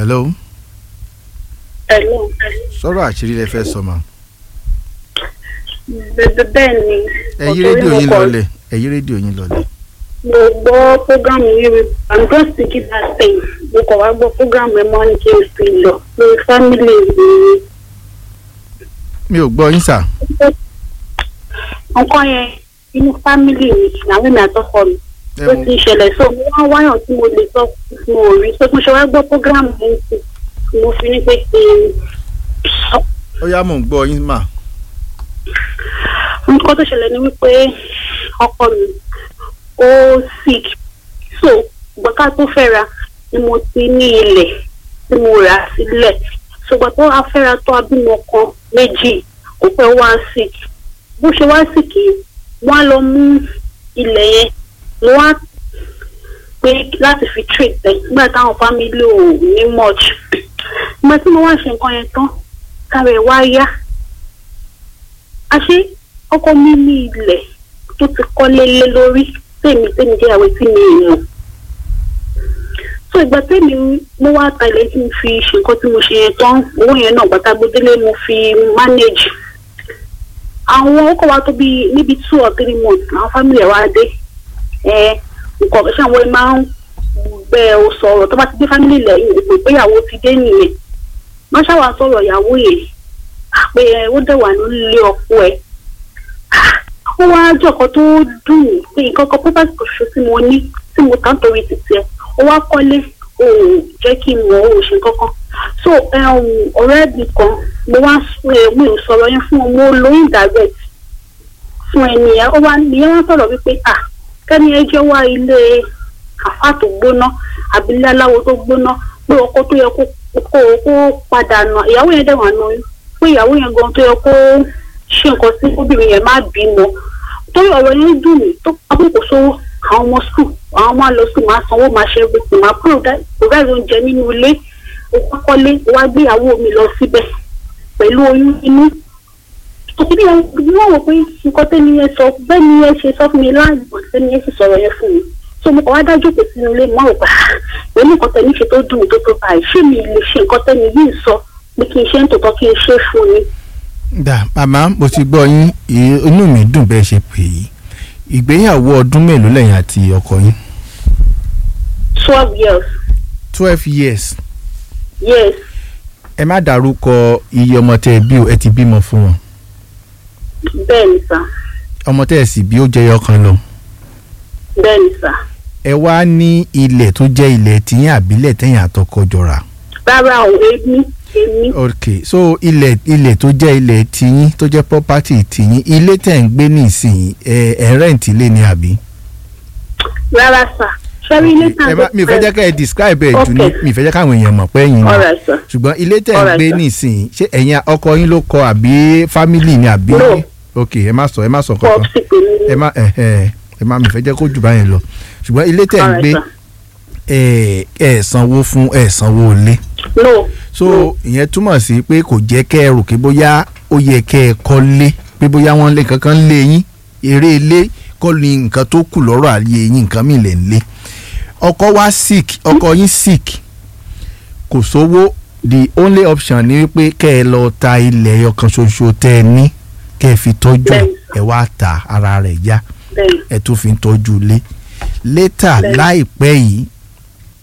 hello Hello. sọ̀rọ̀ àṣírí lẹ fẹ́ sọ ma Bẹ́ẹ̀ bẹ́ẹ̀ ni. ẹ yí ọ̀tọ̀ rédíò ni yín mo kọ. lọlẹ̀ ẹ yí rédíò yín lọlẹ̀ Mo gbọ́ prógámù yìí rí. I'm just thinking that thing. Mo kọ̀ wá gbọ́ prógámù ẹ̀ mọ́ ní kí n fi lọ. Lórí fámìlì mi. mi ò gbọ́ yín sà Nǹkan yẹn inú fámìlì mi làwọn èmi àtọkọ mi. ẹ Ó mú ti ṣẹlẹ̀ so mo wá wáyàn tí mo lè sọ fún mo rí. So mo ṣe wá gbọ́ prógámù yìí sí. Mo fi ní pé kí n sọ ó yá mò ń gbọ́ yín mà nǹkan tó ṣẹlẹ̀ ni wípé ọkọ mi ó sick so gbọ́ká tó fẹ́ra ni mo ti ní ilẹ̀ tí mo rà sílẹ̀ ṣùgbọ́n tó wá fẹ́ra tó abímọ kan méjì kò pẹ́ wá sick bó ṣe wá sick yìí wọ́n á lọ mú ilẹ̀ yẹn mo wá pé láti fi treat ẹ̀ nígbà táwọn family ò ní much ìgbà tí mo wá ṣe nǹkan yẹn tán kára ẹ̀ wá yá àṣé ọkọ mi ní ilẹ̀ tó ti kọ́lé lé lórí tèmi tèmi jẹ́ ìyàwó tí mi ì mọ̀ so ìgbà tèmi mo wá ta ilẹ̀ tí mo fi ṣe nǹkan tí mo ṣe yẹn tán owó yẹn náà gbàtà gbódélé mo fi manage àwọn ọkọ̀ wa tó bí níbi two or three months àwọn family ẹ̀ wá dé ẹ nǹkan ṣé àwọn ẹ máa ń bẹ ọ sọ̀rọ̀ tó bá ti dé family lẹ́yìn ìpè pé ìyàwó ti dé nìyẹn wọ́n ṣàwà sọ̀rọ̀ ìyàwó yẹn pé ẹ ó dẹ̀ wà nílé ọkọ ẹ̀ ó wá jọ̀kọ́ tó dùn mí pé nǹkan kan pípa kò ṣe tí mo ní tí mo tán torí títí ẹ̀ ó wá kọ́lé ò jẹ́ kí n mọ̀ ò ṣe kankan so um, ọ̀rẹ́ mi kan mo wá ẹ, mi ò sọ̀rọ̀ yẹn fún ọ mo lóyún direct fún ẹni yẹn ó wá nìyẹn wá sọ̀rọ̀ wípé à kẹ́ni ẹ jẹ́ wá ilé àfà tó gbóná àbílẹ̀ aláwo tó gbóná pé ọkọ tó yẹ kó kó kó padà nà ìyàwó yẹn dẹ̀ wà nà oyún pé ìyàwó yẹn gan tó yẹ kó ṣe nǹkan sí obìnrin yẹn má bímọ torí ọ̀rọ̀ yẹn dùn mí tó àbùkù sówó àwọn ọmọ skul àwọn ọmọ lọ sí máa sanwó máa ṣe everything máa provide oúnjẹ nínú ilé ó kọ́kọ́lé wá gbéyàwó mi lọ síbẹ̀ pẹ̀lú oyún inú òkúti yẹn wọ́n wò pé nǹkan tẹ́ni yẹn sọ bẹ́ẹ̀ ni yẹn ṣe sọ fún mi láàgbọ̀n tẹ́ni yẹn sì sọ̀rọ̀ yẹn fún mi so mo kàn wá dájú pé sínú ilé mọ́ ọ̀gbà pẹ̀lú nǹkan tẹ́ni ṣe tó dùn mí tó tó báyìí ṣé mi lè ṣe nǹkan tẹ́ni yìí sọ pé kí n ṣe ń tòótọ́ kí n ṣe fún ni. dà màmá mo ti gbọ́ yín ì- inú mi dùn bẹ́ẹ̀ ṣe pè é ìgbéyàwó ọdún mélòó lẹ́yìn àti ọkọ yín twelve years twelve years yes ẹ má dárúkọ iye ọmọ tẹ ẹ bí o ẹ ti bímọ fún wọn bẹ́ẹ̀ ni sà ọmọ tẹ ẹ sì bí ó jẹyọ kan lọ bẹ́ẹ̀ ni sà ẹ wá ní ilẹ̀ tó jẹ́ ilẹ̀ tìyín àbílẹ̀ tẹ̀yìn àtọkọ jọra rárá o èmi èmi ok so ilẹ̀ ilẹ̀ tó jẹ́ ilẹ̀ tìyín tó jẹ́ property tìyín ilé tẹ̀ ń gbé nísìnyí ẹ ẹ rent ilé ni àbí. rárá sà ṣẹ́rí ilé tàn ẹ má mi fẹ́ jẹ́ ká ẹ describe ẹ̀ jù ní Okay. mi fẹ́ jẹ́ káwọn èèyàn mọ̀ pé ẹ̀yin ni alright sà ṣùgbọ́n ilé tẹ̀ ń Alright, gbé sir. nísìnyí ṣé ẹ̀yin ọkọ yín ló kọ́ àbí family ni àbí. No. ok ẹ má sọ ẹ má sọ kankan pọ́ọ̀sì pè mí ẹ má ẹ ẹ ẹ má mi fẹ́ jẹ́ kó jù báyẹn lọ ṣùgbọ́n ilé tẹ̀ ń Alright, gbé sir. ẹ ẹ sanwó fún ẹ sanwó ilé no so No. ìyẹn túmọ̀ sí pé kò jẹ́ kẹ́ ẹ rò pé bóyá ó yẹ kẹ́ ẹ kọ́lé pé bóyá wọ́n lé kankan lé yín eré ilé kọ́ ni nǹkan tó kù lọ́rọ̀ ayé yín nǹkan mi lè ń lé ọkọ wa sick ọkọ yín sick kò sówó the only option ni wípé kẹ́ ẹ lọ ta ilẹ̀ ọkàn ṣoṣo tẹ́ ẹ ní kẹ́ ẹ fi tọ́jú ẹ̀ Bẹ́ẹ̀ni. ẹ wá ta ara rẹ̀ yá bẹ́ẹ̀ ẹ tún fi ń tọ́jú ilé létà Bẹ́ẹ̀ni. láìpẹ́ yìí